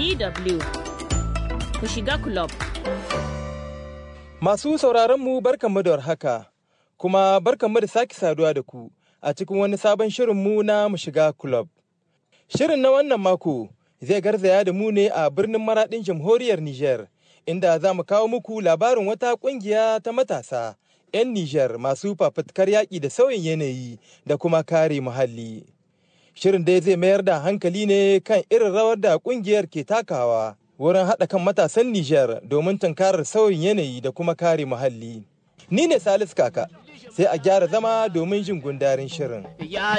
DW ku shiga club. Masu sauraronmu barkanmu da warhaka, kuma barkanmu da sake saduwa da ku a cikin wani sabon shirinmu na mu shiga club. Shirin na wannan mako zai garzaya da mu ne a birnin maraɗin jamhuriyar Nijar, inda za mu kawo muku labarin wata ƙungiya ta matasa 'yan Nijar masu fafutukar yaƙi da sauyin yanayi da kuma kare muhalli. Shirin dai zai mayar da hankali ne kan irin rawar da ƙungiyar ke takawa wurin haɗa kan matasan Nijar domin tunkarar sauyin yanayi da kuma kare muhalli. Ni ne Salisu Kaka, sai a gyara zama domin jin gundarin shirin. Ya